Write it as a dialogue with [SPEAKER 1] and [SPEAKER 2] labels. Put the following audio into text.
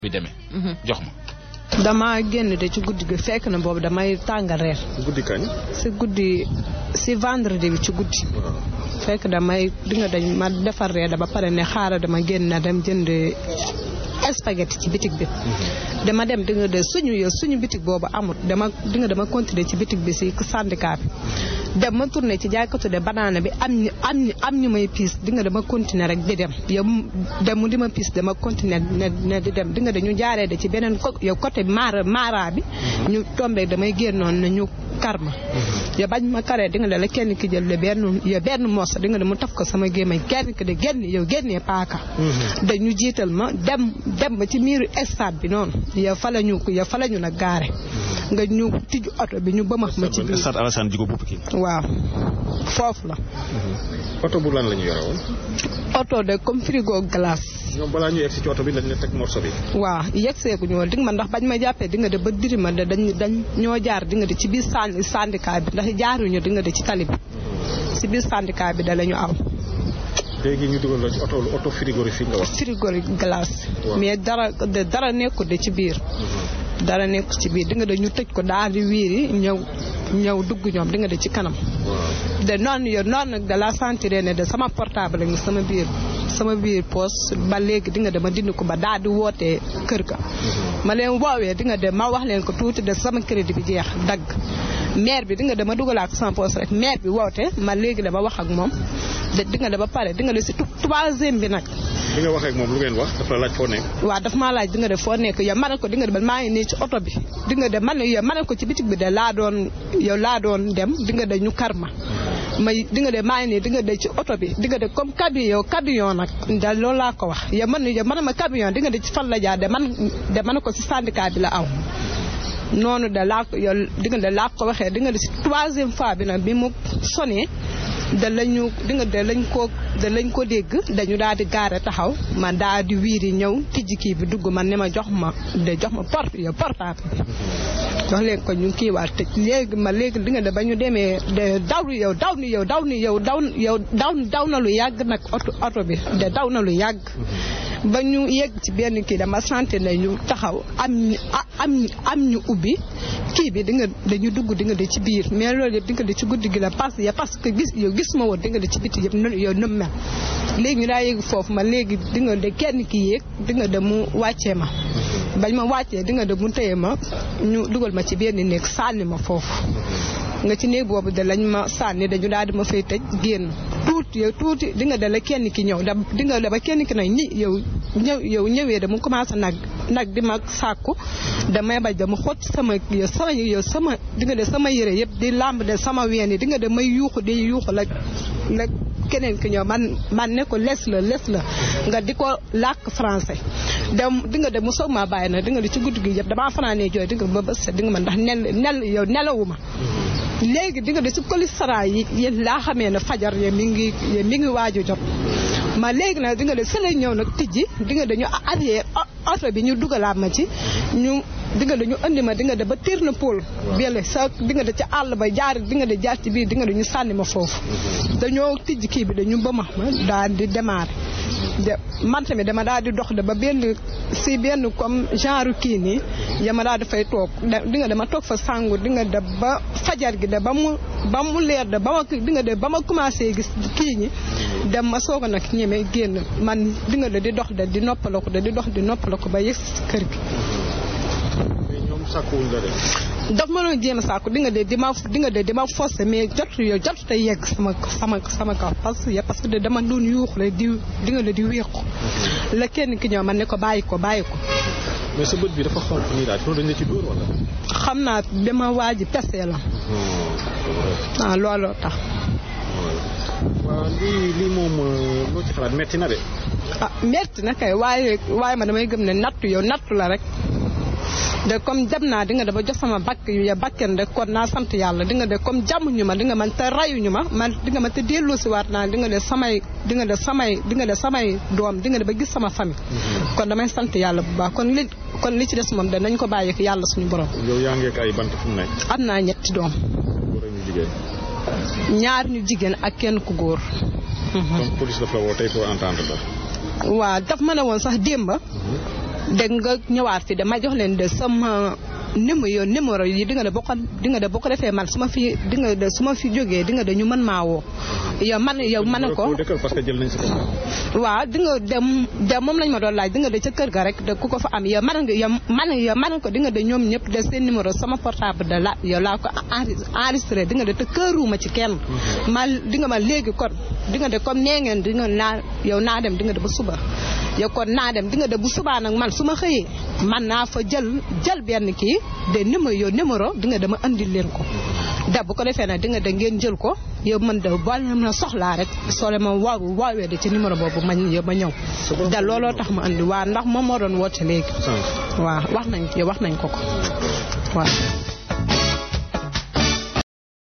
[SPEAKER 1] bi demee. jox ma.
[SPEAKER 2] dama génn de ci guddi gi fekk na boobu damay tàngal reer.
[SPEAKER 3] guddi kañ.
[SPEAKER 2] si guddi si vendredi bi ci guddi. fekk damay di nga dañ ma defar reer da ba pare ne xaaral dama génn na dem jënd spaghetti ci bitig bi. dama dem di nga de suñu yow suñu bitig boobu amut dama di nga dama continuer ci bitig bi si syndicat bi. dem ma tourné ci jaaykatu de banaana bi am ñu am ñu am ñu may piis di nga dama continuer rek di dem yow dem mu di ma piis dama continuer ne ne di dem di nga dañu jaaree de ci beneen co yow côté mara mara bi. ñu tombé damay génnoon na ñu kar ma. yow bañ ma karee di nga de la kenn ki jël le benn yow benn mos di nga de mu taf ko sama gémmañ kenn ki de génn yow génnee paaka. dañu jiital ma dem dem ba ci miiru stade bi noonu yow fa la ñu yow fa la ñu nag gaare. nga ñu tijju oto bi ñu bëmax ma ci biir.
[SPEAKER 3] stade Alassane Djigo bu Pikine.
[SPEAKER 2] waaw foofu la.
[SPEAKER 3] oto bu lan la ñu yore woon.
[SPEAKER 2] oto de comme frigo glace.
[SPEAKER 3] ñoom balaa ñu egg si ci oto bi dañ la teg morso bi.
[SPEAKER 2] waaw yegg seeguñu woon di nga ma ndax bañ ma jàppee di nga de ba diri ma de dañ dañ ñoo jaar di nga de ci biir sànni syndicat bi ndax jaaruñu di nga de ci tali bi. ci biir syndicat bi da la ñu aw.
[SPEAKER 3] léegi ñu dugal la ci oto oto frigorifique nga wax.
[SPEAKER 2] frigorifique glace. mais dara de dara nekkul de ci biir. dara nekk ci biir di nga de ñu tëj ko daal di wiiri ñëw ñëw dugg ñoom di nga de ci kanam. de noonu yow noonu nag da la sentir ne de sama portable ngi sama biir sama biir poos ba léegi di nga de ma dindi ko ba daal di wootee kër ga. ma leen woowee di nga de ma wax leen ko tuuti de sama crédit bi jeex dagg. maire bi di nga de ma dugalaat ko sama poos rek maire bi woote ma léegi dama wax ak moom de di nga de ba pare di nga de si troisième bi nag.
[SPEAKER 3] bi nga waxee ak moom lu ngeen wax dafa la laaj foo nekk.
[SPEAKER 2] waaw daf maa laaj di nga def foo nekk yow ma ne ko di nga def maa ngi nii ci oto bi di nga def man yow ma ne ko ci bitig bi de laa doon yow laa doon dem di nga de ñu kar ma may di nga de maa ngi nii di nga de ci oto bi di nga de comme camion yow camion nag da loolu laa ko wax yow man yow man ma camion di nga de ci fan la jaar de man de man ko si syndicat bi la aw noonu de laa ko yow di nga de laa ko waxee di nga de si troisième fois bi nag bi mu sonné da lañu di nga de lañ ko da lañ ko dégg dañu daal di gaare taxaw man daal di wiiri ñëw tijji kii bi dugg man ne ma jox ma de jox ma porte yow portable bi jox leen ko ñu kii waat tëj léegi ma léegi di nga de ba ñu demee de daw yow daw ni yow daw ni yow daw yow daw daw na lu yàgg nag oto oto bi de daw na lu yàgg ba ñu yegg ci benn kii dama santé ne ñu taxaw am am am ñu ubbi kii bi di nga dañu dugg di nga de ci biir mais loolu yëpp di nga de ci guddi gi la parce que parce que gis yow gis ma woon di nga de ci biti yëpp yow nëm mel léegi ñu daa yéeg foofu ma léegi di nga de kenn ki yéeg di nga de mu wàccee ma bañ ma wàccee di nga de mu téye ma ñu dugal ma ci benn néeg sànni ma foofu nga ci néeg boobu de lañ ma sànni dañu daal di ma fay tëj génn tuuti yow tuuti di nga de la kenn ki ñëw da di nga de ba kenn ki nag ñi yow ñëw yow ñëwee de mu commencé nag nag di ma sàkku damay bañ dama xot sama yow sama yow sama di nga de sama yére yëpp di làmb de sama ween yi di nga de may yuuxu di yuuxu la la keneen ki ñëw man man ne ko les la les la nga di ko làkk français dem di nga de mu soog maa bàyyi nag di nga de ci guddi gi yëpp damaa fanaanee jooy di nga ba bës di nga ma ndax nel nel yow nelawuma léegi di nga de ci commissariat yi yéen laa xamee ne fajar ye mi ngi ye mi ngi waaju jot ma léegi nag di nga de sële ñëw nag tijji di nga dañu arrière oto bi ñu dugalaat ma ci ñu di nga dañu andi ma di nga de ba tiir na pôle bele sa di nga de ci àll ba jaar di nga de jaar ci biir di nga de ñu sànni ma foofu dañoo tijji kii bi dañu bëma ma daal di démarrer de man tamit dama daal di dox de ba benn si benn comme genre kii nii yama daal dafay toog di nga dama toog fa sangu di nga de ba fajar gi de ba mu ba mu leer de ba ma di nga de ba ma commencé gis kii ñi dem ma soog a nag ñeme génn man di nga de di dox de di noppaloo ko de di dox di noppaloo ko ba yëg si kër gi.
[SPEAKER 3] mais ñoom sàkkuwuñ la de.
[SPEAKER 2] daf ma doon jéem a sàkku di nga de di ma di nga de di ma forcé mais jot yow jot te yegg sama sama sama kaw parce que parce que de dama doon yuuxu rek di di nga de di wéeku la kenn ki ñëw man ne ko bàyyi ko bàyyi ko.
[SPEAKER 3] mais sa bët bi dafa xonq nii daal loolu dañ la ci dóor wala.
[SPEAKER 2] xam naa dama waa ji pese la. ah looloo tax.
[SPEAKER 3] waaw lii lii moom loo ci xalaat metti na de.
[SPEAKER 2] ah metti na kay waaye waaye ma damay gëm ne nattu yow nattu la rek. de comme dem naa di nga de ba jox sama bakk yu ya bakken rek kon naa sant yàlla di nga de comme jàmmuñu ma di nga man te rayuñu ma man di nga ma te delloo si waat naa di nga de samay di nga de samay di nga de samay doom di nga de ba gis sama famille kon damay sant yàlla bu baax kon li kon li ci des moom de nañ ko bàyyi ko yàlla suñu borom
[SPEAKER 3] yow yaa ngi ak ay bant fu mu nekk.
[SPEAKER 2] am naa ñetti doom
[SPEAKER 3] góor ak ñu jigéen.
[SPEAKER 2] ñaar ñu jigéen ak kenn ku góor
[SPEAKER 3] donc police daf la woo tey pour entendre la.
[SPEAKER 2] waaw daf ma ne woon sax démba dégg nga ñëwaat fi dama jox leen de sama numéro numéro yi di nga de boo ko di nga de boo ko defee man su ma fi di nga de su ma fi jógee di nga de ñu mën maa woo yow man yow man ne ko
[SPEAKER 3] dëkkal parce que jël nañ si ko
[SPEAKER 2] waaw di nga dem dem moom lañ ma doon laaj di nga de ca kër ga rek de ku ko fa am yow man nga yow man yow man ko di nga de ñoom ñëpp de seen numéro sama portable de la yow laa ko enregistré di nga de te këruuma ci kenn ma di nga ma léegi kon di nga de comme nee ngeen di nga naa yow naa dem di nga de ba suba yow kon naa dem di nga de bu subaa nag man su ma xëyee man naa fa jël jël benn kii de numéro yow numéro di nga dama andil leen ko da bu ko defee nag di nga de ngeen jël ko yow man de boo leen ma soxlaa rek soo leen ma waaw waawee de ci numéro boobu ma yow ma ñëw da looloo tax ma andi waa ndax moom moo doon woote léegi waaw wax nañ yow wax nañ ko ko waaw